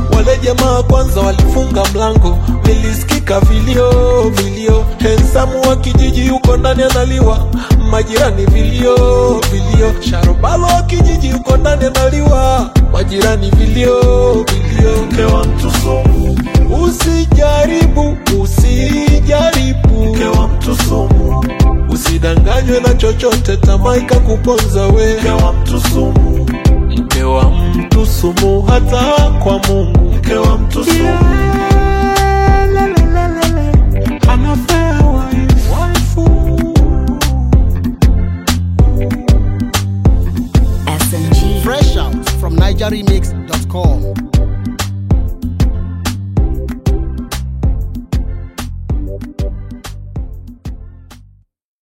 Wale jamaa kwanza walifunga mlango, nilisikika vilio vilio. Hensamu wa kijiji yuko ndani analiwa, majirani vilio vilio. Sharobalo wa kijiji yuko ndani analiwa, majirani vilio vilio. Mke wa mtu sumu, Usijaribu, usijaribu, mke wa mtu sumu, usidanganywe na chochote, tamaa ikakuponza we. mke wa mtu sumu, Mke wa mtu sumu, hata kwa Mungu. mke wa mtu sumu. Unfair wife, waifu. SMG. Fresh out from NigerRemix.com.